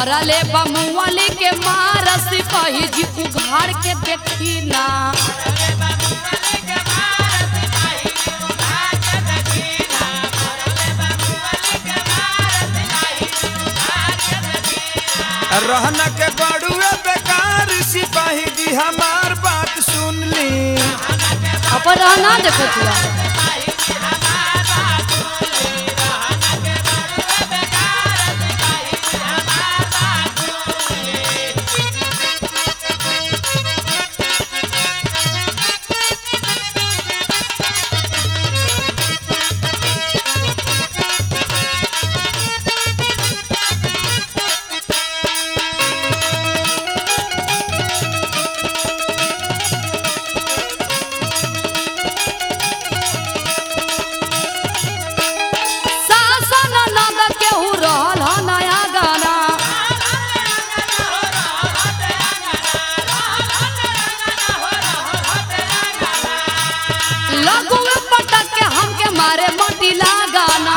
मरले बमुअली के मार सिपाही जी उघाड़ के देखी ना रहना के बड़ुए बेकार सिपाही जी हमार बात सुन ली अपन रहना देखो तुआ सासन नंद केहू रहल ह नया गाना लगुए पटक के हमके मारे मटिला गाना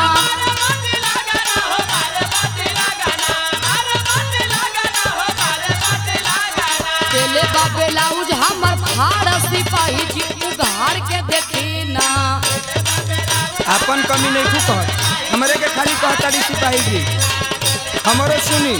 केले बा ब्लाउज हमर फाड़ सिपाही जी उघाड़ के देखी ना अपन कमी नहीं खू कहत हमरे के खाली कहताड़ी सिपाही जी हमरो सुनी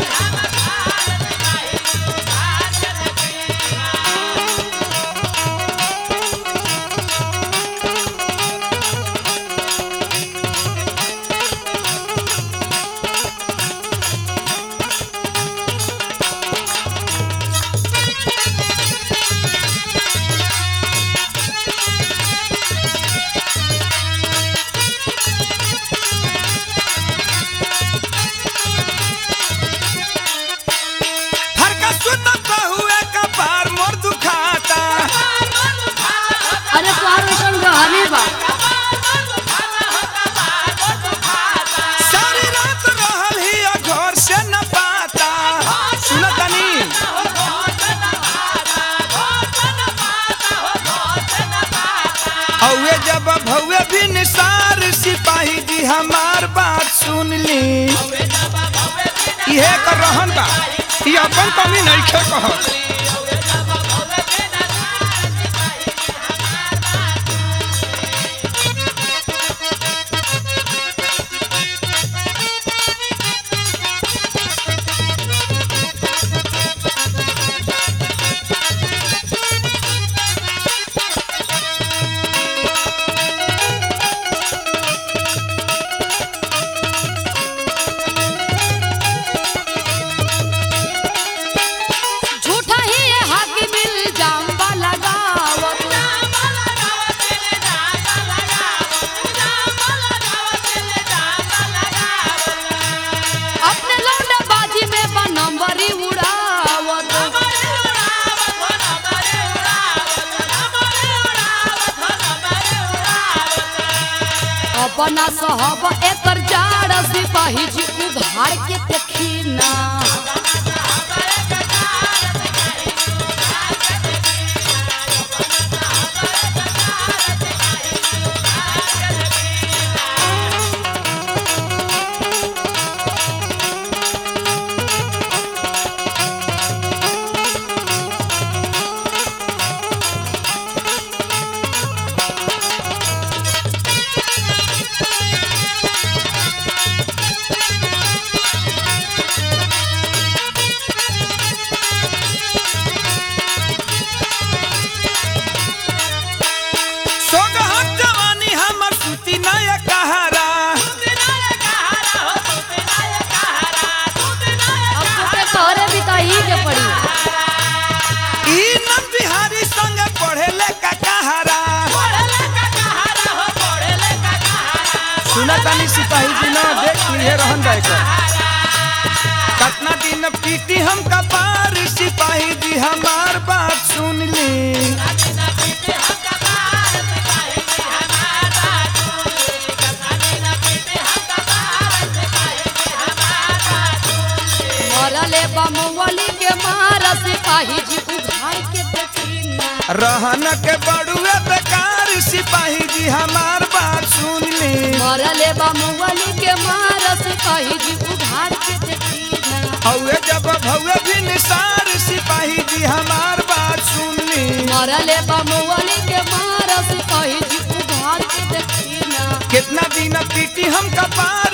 फरका सुतत हुए कपार मोर दुखाता अरे तोहार वैसन गहरी बा सारी रात रहल ही घर से न पाता सुनतनी हौवे जब भौवे भी निसार सिपाही जी हमार बात सुन ली इहे कर रहन बा ई अपन कमी नहीं खे कहत झूठा ही ये हाकी मिल जाम्बा लगावत अपने लौंडा बाजी में बा नंबरी उड़ावत अपना सहब एकर जाड़ सिपाही जी उघाड़ के देखी ना सोगहत जवानी हमर सुती नय कहारा अब तुके तोहरे भी तो ही के पड़ी ई नम बिहारी संग पढ़ेले का कहारा सुनतनी सिपाही जी ना देख लिए रहन जाए का कतना दिन पीटी हम कपार सिपाही जी हमार बात सुन ली मरले बमुअली के मार सिपाही जी उघाड़ के देखी ना रहन के बड़ुए बेकार सिपाही जी हमार बात सुन ली मरले बमुअली के मार सिपाही जी उघाड़ के देखी ना हौए जब भौए भी निसार सिपाही जी हमार बात सुन ली मरले बमुअली के मार सिपाही जी उघार के देखी ना कितना दिन पीटी हम कपार